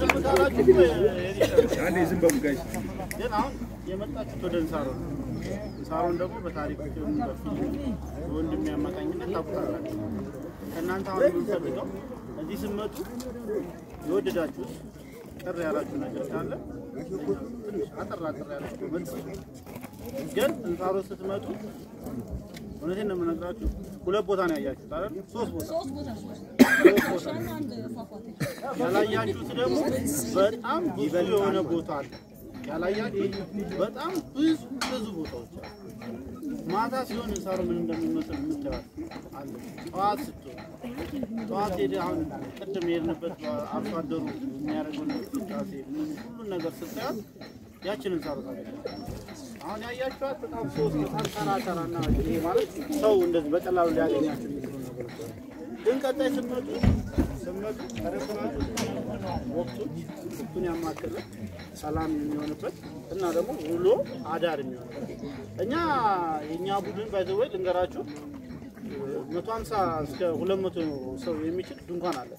ዝም ካላችሁ አንዴ ዝም በሉ ጋይስ። ግን አሁን የመጣችሁት ወደ እንሳሮ ነው። እንሳሮን ደግሞ በታሪክ በፊልም በወንድሜ አማካኝነት ታውቁታላችሁ። ከእናንተ አሁን የምንፈልገው እዚህ ስትመጡ የወደዳችሁት ቅር ያላችሁ ነገር ካለ ትንሽ አጠር አጠር ያላችሁ መልስ ግን እንሳሮ ስትመጡ እውነቴን ነው የምነግራችሁ፣ ሁለት ቦታ ነው ያያችሁት አይደል? ሶስት ቦታ ሶስት ቦታ ሶስት ሶስት ቦታ አንድ ፏፏቴ ያላያችሁት ደግሞ በጣም ብዙ የሆነ ቦታ አለ። ያላያችሁት በጣም ብዙ ብዙ ቦታዎች አሉ። ማታ ሲሆን እንሳሮ ምን እንደሚመስል የምታዩት አለ። ጠዋት ስትሆን ጠዋት ሄደ አሁን ቅድም የሄድንበት አርሶ አደሩ የሚያደርገው እንቅስቃሴ ምን ሁሉን ነገር ስታያት ያችን እንሳሮ ታገኛለህ። አሁን ያያችኋት በጣም ሶስት በጣም ተራ ተራ እና ይሄ ማለት ሰው እንደዚህ በቀላሉ ሊያገኛቸው የሚችሉ ነገሮች አሉ። ግን ቀጣይ ስትመጡ ስትመጡ ተረክናችሁ ወቅቱን ወቅቱን ያማከለ ሰላም የሚሆንበት እና ደግሞ ውሎ አዳር የሚሆንበት እኛ የእኛ ቡድን ባይዘወይ ልንገራችሁ መቶ ሀምሳ እስከ ሁለት መቶ ሰው የሚችል ድንኳን አለ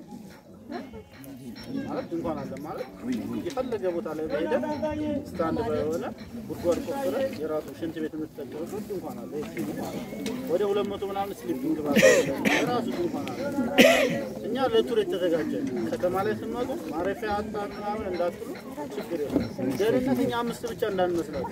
ማለት ድንኳን አለ ማለት የፈለገ ቦታ ላይ በሄደ ስታንድ በሆነ ጉድጓድ ቆፍረ የራሱ ሽንት ቤት የምትጠቀምበት ድንኳን አለ። ይሄ ማለት ወደ ሁለት መቶ ምናምን ስሊፒንግ ባለ የራሱ ድንኳን አለ። እኛ ለቱር የተዘጋጀ ከተማ ላይ ስንመጡ ማረፊያ አጣ ምናምን እንዳትሉ ችግር የለም። ደህንነት እኛ አምስት ብቻ እንዳንመስላችሁ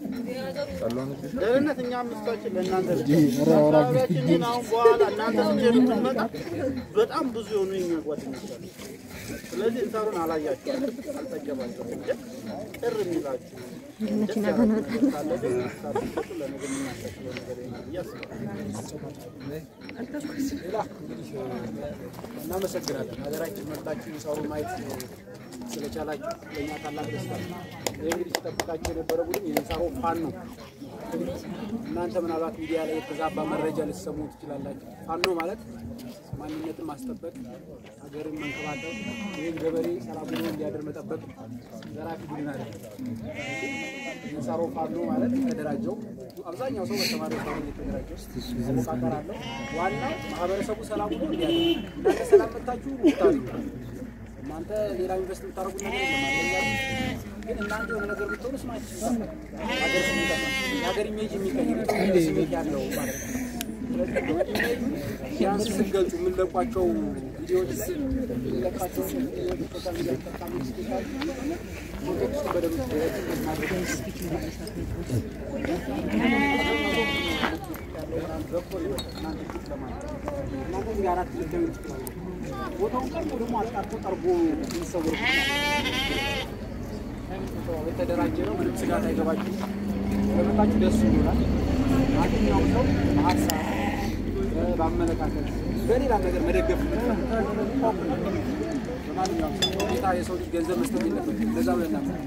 ደህንነት እኛ አምስታችን ለእናንተ ብቻ። አካባቢያችን ግን አሁን በኋላ እናንተ ስትሄዱ ብትመጣ በጣም ብዙ የሆኑ የኛ ጓደኞች አሉ። ስለዚህ እንሳሩን አላያችሁ አልጠገባችሁ ግን ቅር የሚላችሁ ደስ ያላችሁ ነገር ካለ ግን ሀሳብ ለነገ የምናሻሽለው ነገር ይሆናል ብዬ አስባለሁ። ሌላ እንግዲህ እናመሰግናለን። ሀገራችን መርጣችሁ ሰሩ ማየት ስለቻላችሁ ለእኛ ታላቅ ደስታ ነው። ይህ እንግዲህ ሲጠብቃቸው የነበረ ቡድን የንሳሮ ፋን ነው። እናንተ ምናልባት ሚዲያ ላይ የተዛባ መረጃ ልትሰሙ ትችላላችሁ። ፋኖ ማለት ማንነትን ማስጠበቅ፣ ሀገርን መንከባከብ፣ ይህን ገበሬ ሰላም ሆኖ እንዲያድር መጠበቅ ዘራፊ ቡድን አለ። የንሳሮ ፋኖ ማለት የተደራጀው አብዛኛው ሰው በተማሪ ሰው የተደራጀው መሞቃቀር አለው። ዋናው ማህበረሰቡ ሰላም ሆኖ እንዲያድር እናንተ ሰላም መታችሁ ታሉ እናንተ ሌላ ኢንቨስት የምታደርጉት ነገር የለም አለኛል። ግን እናንተ የሆነ ነገር ብትሆኑ ስማችሁ ሀገር ስም ይጠፋል። የሀገር ኢሜጅ የሚቀይር ኢትዮጵያ ስሜት ያለው ማለት ነው። ስለዚህ ኢሜጅ ቢያንስ ስትገልጹ የምንለቋቸው ቪዲዮዎች ላይ የምንለቃቸው ቪዲዮዎች ሶሻል ሚዲያ ተጠቃሚ ስፔሻል ኮንቴክስቱ በደንብ ማድረግ እናንተ እዚህ አራት ልትገኙ ትችላላችሁ። ቦታውን ቀርቦ ደግሞ አጣርቶ ጠርጎ የሚሰወር የተደራጀ ነው። ምንም ስጋት አይገባችሁ። በመጣችሁ ደስ ይሆናል። ማንኛውም ሰው በሀሳብ በአመለካከት በሌላ ነገር መደገፍ በማንኛውም ሰው ሁኔታ የሰው ልጅ ገንዘብ መስጠት የለበትም። እንደዛ ብለን እናምናለን።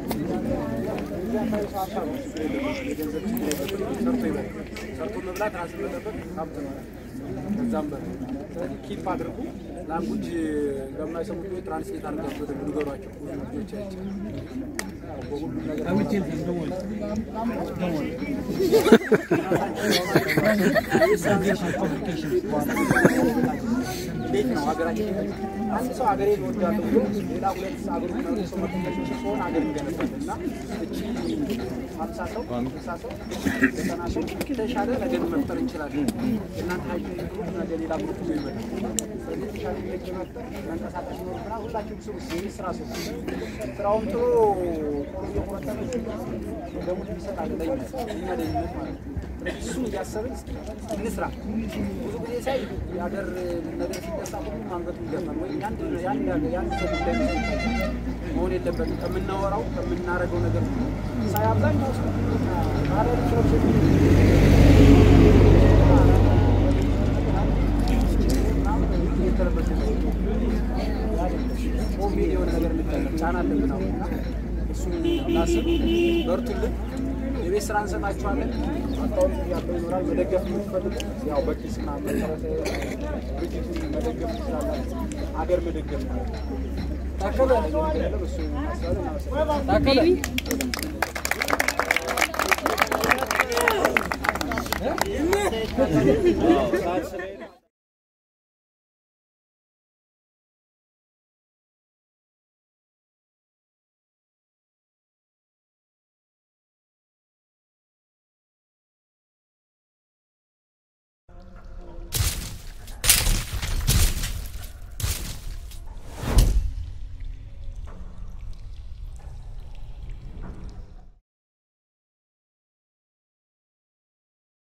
የገንዘብ ችግር የለበትም። ሰርቶ ይበላል። ሰርቶ መብላት ራስን መጠበቅ ሀብት ነው። ከዛም በላይ ስለዚህ ኪፕ አድርጉ። ላንጉጅ ለማይሰሙት ወይ ትራንስሌት አድርጋችሁ ወደ ንገሯቸው ልጆች አይቼ በሁሉም ነገር እንዴት ነው ሀገራችን አንድ ሰው ሀገሬን እወዳለሁ ብሎ ሌላ ሁለት ሀገሩ መሪ ሰው መተሽ ሲሆን ሀገር ይገነባል እና እቺ ሀምሳ ሰው ስልሳ ሰው ዘጠና ሰው የተሻለ ነገር መፍጠር እንችላለን። እናንተ ሀይል ግሩፕ ነገ ሌላ ግሩፕ ይዞ ይመጣል። ስለዚህ የተሻለ ነገር ለመፍጠር መንቀሳቀስ ይኖርብናል። ሁላችሁም ስሩ። ይህ ስራ ሰው ስራውን ጥሎ ጦር እየቆረጠመ ደሞዝ ይሰጣል ለኛ እኛ ደህንነት ማለት ነው። ስለዚህ እሱን እያሰብን እስኪ እንስራ። ብዙ ጊዜ ሳይ የሀገር ነገር ሲነሳ ሁሉም አንገቱ ይገፋል። ወይ የአንድ የአንድ የአንድ ሰው ጉዳይ ነው መሆን የለበትም። ከምናወራው ከምናደርገው ነገር ሳይ አብዛኛው ሰው ባህላዊ ልብስ የተለበሰ ኮቪድ የሆነ ነገር እንጠቀም ጫና አለብን አሁን እና እሱን እናስብ። በርቱልን። የቤት ስራ እንሰጣችኋለን። አካውንት ያለው ይኖራል። መደገፍ የምትፈልጉ ያው በኪስ ምናምን መሰረተ ድርጅቱን መደገፍ ትችላላችሁ። ሀገር መደገፍ ማለት ነው። ታከለ ያለው እሱ እናስባለን። እናመሰግናለን። ታከለ ሰዓት ስለሄደ